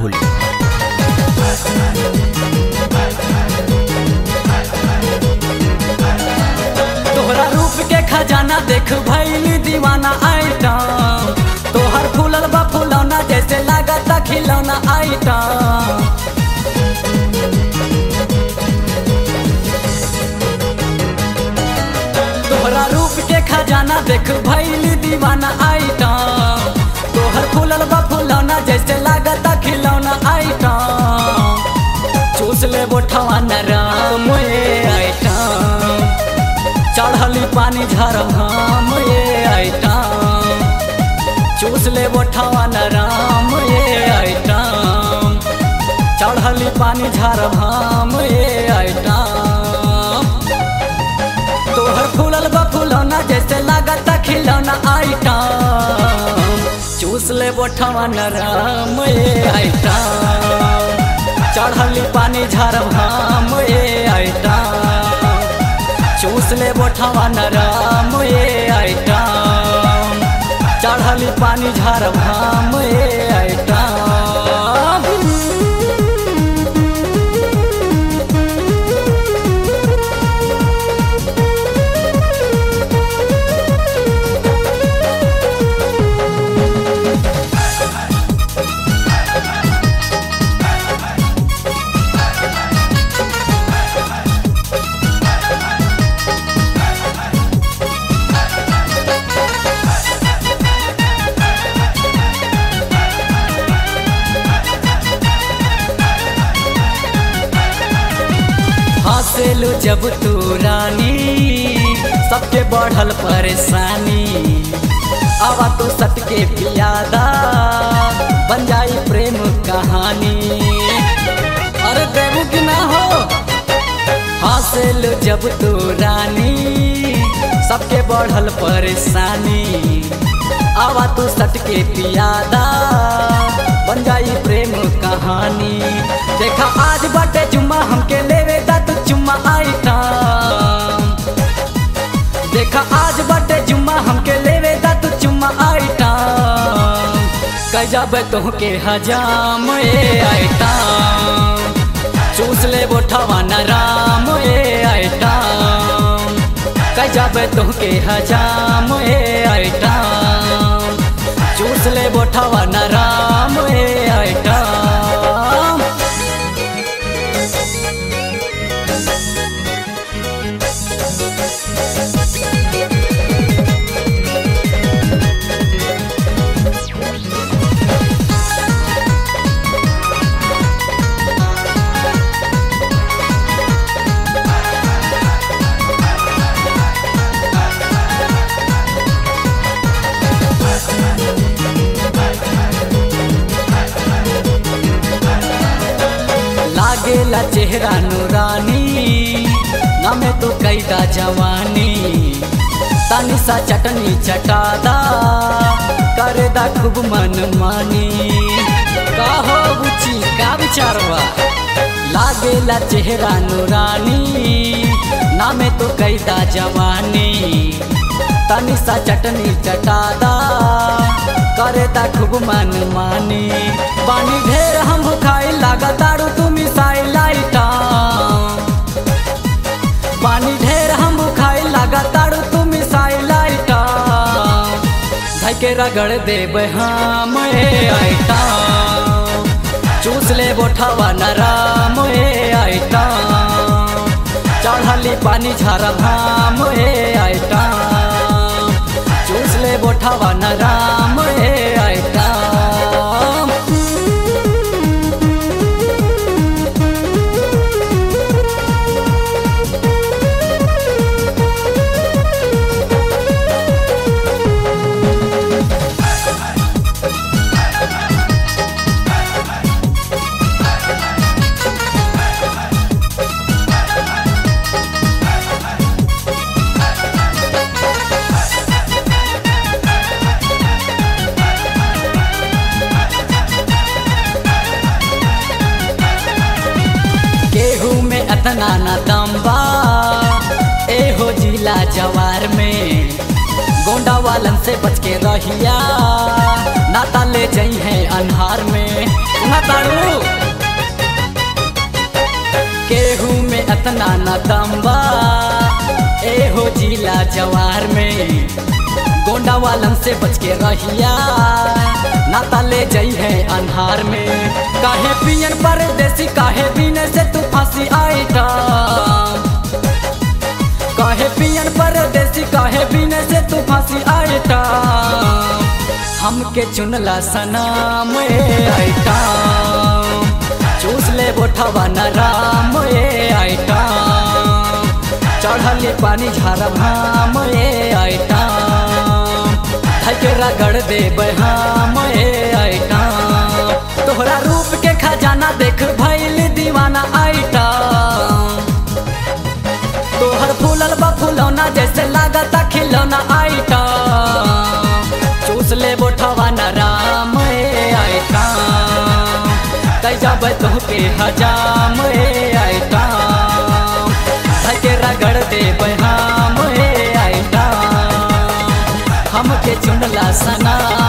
होली तोहरा रूप के खजाना देख भैली दीवाना आइटम तोहर फूलल बा फुलौना जैसे लागता खिलौना आइटम तोहरा रूप के खजाना देख भैली दीवाना आइटम तोहर फूलल बा फुलौना जैसे लागता खिलौना आइटम चूस ले बोठवा नरम ये आइटम चढ़ली पानी झरम हम ये आइटम चूस ले बोठवा नरम ये आइटम चढ़ली पानी झरम हम ये आइटम तोहर फूलल बा फुलौना जैसे लागता खिलौना आइटम चूस ले बोठवा नरम ये आइटम चढ़ली पानी झरम हम ये आइटम चूस ले बोठवा नरम ये आइटम चढ़ली पानी झरम हम ये आइटम हंसेलू जब तू रानी सबके बढ़ल परेशानी आवा तो सटके पियादा बन जाई प्रेम कहानी अरे देवू की ना हो हंसेलू जब तू रानी सबके बढ़ल परेशानी आवा तू सटके पियादा बन जाई प्रेम कहानी देखा आज बाटे जुम्मा हमके लेवे दा तू चुम्मा आइटम देखा आज बाटे जुम्मा हमके लेवे दा तू चुम्मा आइटम कह जाबे तोहके हजाम ए आइटम चूस ले बोठवा नराम ए आइटम कह जाबे तोहके हजाम ए आइटम चूस ले बोठवा नराम ए आइटम लागेला चेहरा नूरानी नमे तो कैदा जवानी तनी सा चटनी चटादा करेदा खूब मन मानी का हो बुची का विचारवा लागेला चेहरा नूरानी नामे तो कैदा जवानी तनी सा चटनी चटादा करेदा खूब मन मानी पानी ढेर हम खाई लागा तारू तू मिसाई लाइटा पानी ढेर हम खाई लागा तारू तू मिसाई लाइटा धई के रगड़ देब हम ए आइटा चूस ले बोठवा नराम ए आइटा चढ़ली पानी झरम हम ए आइटा चूस ले बोठवा नराम ए आइटा केहू में अतना न दम्बा ए हो जिला जवार में गोंडावा वालन से बच के रहिया नाता ले जई है अन्हार में सुना तारू केहू में अतना न दम्बा ए हो जिला जवार में गोंडा वालन से बच के रहिया नाता ले जई है अन्हार में काहे पियन परदेसी काहे पीने से तू फांसी आईटा काहे पियन परदेसी काहे पीने से तू फांसी आईटा हमके चुनला सनाम ए आईटा चूस ले बोठवा न राम ए आईटा चढ़ल पानी झारब हम ए आईटा धके रगड़ दे बहाम ए आईटा तोहरा रूप के खजाना देख भइल दीवाना आईटा तोहर फूलल बा फुलौना जैसे लागता खिलौना आईटा चूस ले बोठवा न राम ए आईटा कई जब तोहके हजाम ए आईटा धके रगड़ दे बहाम ए आईटा हमके चुनला सना